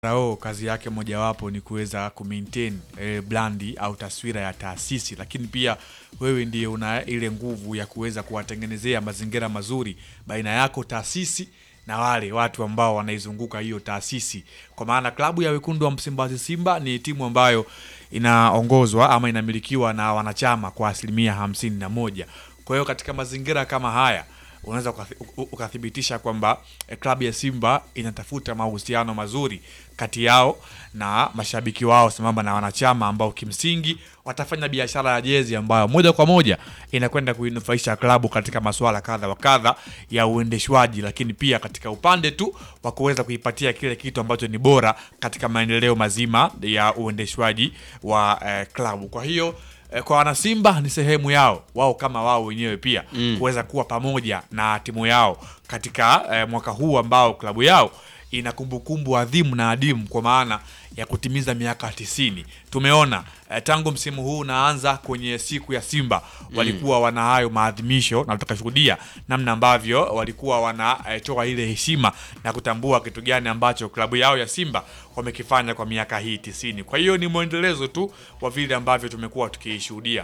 Rao kazi yake mojawapo ni kuweza kumaintain eh, brandi au taswira ya taasisi, lakini pia wewe ndiye una ile nguvu ya kuweza kuwatengenezea mazingira mazuri baina yako taasisi na wale watu ambao wanaizunguka hiyo taasisi, kwa maana klabu ya wekundu wa Msimbazi Simba ni timu ambayo inaongozwa ama inamilikiwa na wanachama kwa asilimia hamsini na moja. Kwa hiyo katika mazingira kama haya unaweza ukathi- u- ukathibitisha kwamba eh, klabu ya Simba inatafuta mahusiano mazuri kati yao na mashabiki wao sambamba na wanachama ambao kimsingi watafanya biashara ya jezi ambayo moja kwa moja inakwenda kuinufaisha klabu katika masuala kadha wa kadha ya uendeshwaji, lakini pia katika upande tu wa kuweza kuipatia kile kitu ambacho ni bora katika maendeleo mazima ya uendeshwaji wa eh, klabu. Kwa hiyo eh, kwa wanasimba ni sehemu yao wao kama wao wenyewe pia Mm. kuweza kuwa pamoja na timu yao katika eh, mwaka huu ambao klabu yao ina kumbukumbu adhimu na adimu kwa maana ya kutimiza miaka tisini. Tumeona eh, tangu msimu huu unaanza kwenye siku ya Simba walikuwa wana hayo maadhimisho na tukashuhudia namna ambavyo walikuwa wanatoa ile heshima na kutambua kitu gani ambacho klabu yao ya Simba wamekifanya kwa miaka hii tisini. Kwa hiyo ni mwendelezo tu wa vile ambavyo tumekuwa tukiishuhudia.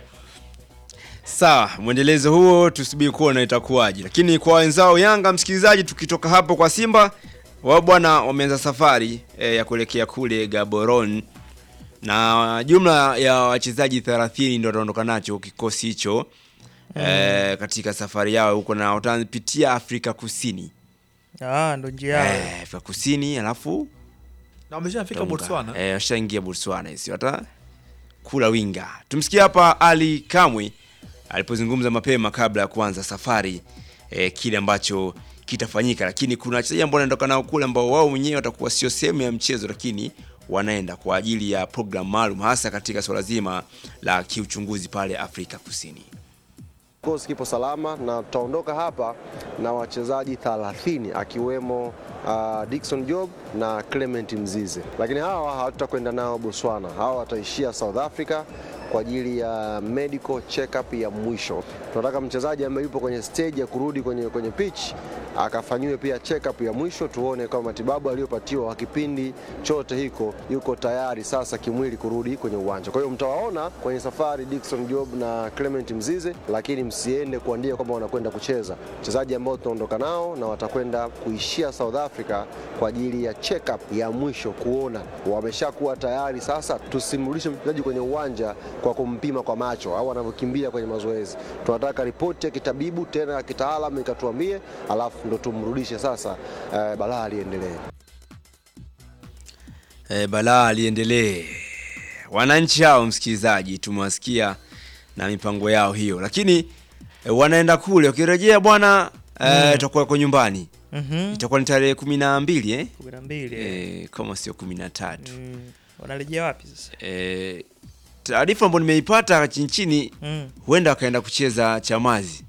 Sawa, mwendelezo huo tusubiri kuona itakuwaje, lakini kwa wenzao Yanga, msikilizaji, tukitoka hapo kwa Simba, wao bwana wameanza safari e, ya kuelekea kule Gaborone na jumla ya wachezaji 30 ndio wataondoka nacho kikosi hicho e, katika safari yao huko, na watapitia Afrika Kusini Ah, ndo njia yao. e, Afrika Kusini alafu Na wameshafika Tonga. Botswana. Eh, washaingia Botswana hizi wata kula winga. Tumsikie hapa Ali Kamwe alipozungumza mapema kabla ya kuanza safari eh, kile ambacho kitafanyika, lakini kuna wachezaji ambao wanaondoka nao kule ambao wao wenyewe watakuwa sio sehemu ya mchezo, lakini wanaenda kwa ajili ya program maalum, hasa katika swala zima la kiuchunguzi pale Afrika Kusini. Kikosi kipo salama na tutaondoka hapa na wachezaji 30 akiwemo uh, Dickson Job na Clement Mzize, lakini hawa hatutakwenda nao Botswana. Hawa wataishia South Africa kwa ajili ya medical check-up ya mwisho. Tunataka mchezaji ambaye yupo kwenye stage ya kurudi kwenye, kwenye pitch akafanyiwe pia check-up ya mwisho, tuone kama matibabu aliyopatiwa kwa kipindi chote hiko yuko tayari sasa kimwili kurudi kwenye uwanja. Kwa hiyo mtawaona kwenye safari Dickson Job na Clement Mzize, lakini msiende kuandika kwamba wanakwenda kucheza. Wachezaji ambao tunaondoka nao na watakwenda kuishia South Africa kwa ajili ya check-up ya mwisho, kuona wameshakuwa tayari. Sasa tusimrudishe mchezaji kwenye uwanja kwa kumpima kwa macho au anavyokimbia kwenye mazoezi. Tunataka ripoti ya kitabibu tena ya kitaalamu ikatuambie, alafu ndo tumrudishe sasa, eh, balaa liendelee. E, balaa liendelee. Wananchi hao msikilizaji, tumewasikia na mipango yao hiyo, lakini e, wanaenda kule wakirejea bwana e, itakuwa kwa nyumbani Mhm. itakuwa ni tarehe kumi na mbili eh? kumi na mbili eh. e, kama sio kumi na tatu Mm. Wanarejea wapi sasa? e, taarifa ambayo nimeipata chini chini, Mm. huenda wakaenda kucheza Chamazi.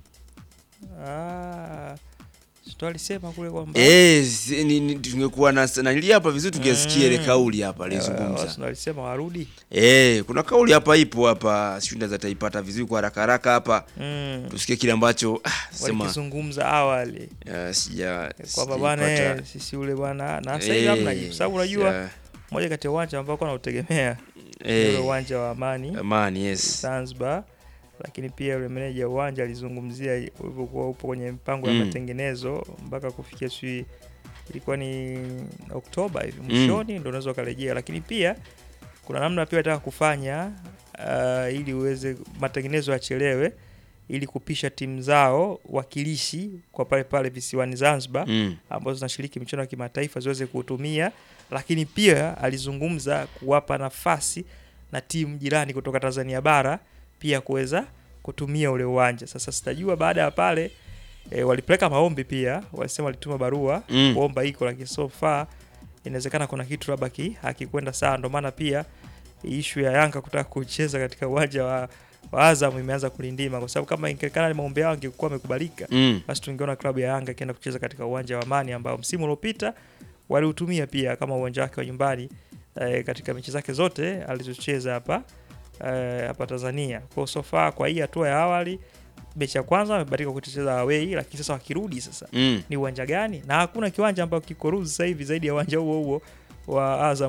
Ah. Sito alisema kule kwamba Eh, si- ni- ni- tungekuwa na nali hapa vizuri tungesikia ile Mm. kauli hapa Eh, alizungumza. Arsenal alisema warudi. Eh, kuna kauli hapa ipo hapa, sijui naweza taipata vizuri kwa haraka haraka hapa. Mm. Tusikie kile ambacho ah, sema Walikizungumza awali uh, sija kwamba bwana eh, sijaipata. sisi ule bwana na sasa hivi hamna jibu, sababu unajua sija- moja kati ya uwanja ambao kwa nautegemea ni eh, ule uwanja wa Amani Amani, yes. Zanzibar, lakini pia yule meneja wa uwanja alizungumzia ulivyokuwa upo kwenye mpango ya Mm. matengenezo mpaka kufikia sijui ilikuwa ni Oktoba hivi mwishoni ndo unaweza ukarejea, lakini pia kuna namna pia nataka kufanya uh, ili uweze matengenezo yachelewe ili kupisha timu zao wakilishi kwa pale pale visiwani Zanzibar Mm. ambazo zinashiriki michuano ya kimataifa ziweze kuutumia, lakini pia alizungumza kuwapa nafasi na timu jirani kutoka Tanzania bara pia kuweza kutumia ule uwanja. Sasa sitajua baada ya pale e, walipeleka maombi pia, walisema walituma barua Mm. kuomba iko, lakini so far inawezekana kuna kitu labda ki- hakikwenda sawa, ndio maana pia ishu ya Yanga kutaka kucheza katika uwanja wa, wa Azam imeanza kulindima, kwa sababu kama ingekana maombi yao angekuwa amekubalika Mm. basi tungeona klabu ya Yanga ikienda kucheza katika uwanja wa Amani ambao msimu uliopita waliutumia pia kama uwanja wake wa nyumbani eh, katika mechi zake zote alizocheza hapa eh, hapa Tanzania. Kwa so far kwa hii hatua ya awali mechi ya kwanza wamebadilika kucheza away, lakini sasa wakirudi sasa Mm. ni uwanja gani? Na hakuna kiwanja ambacho kiko ruhusa sasa hivi zaidi ya uwanja huo huo wa Azam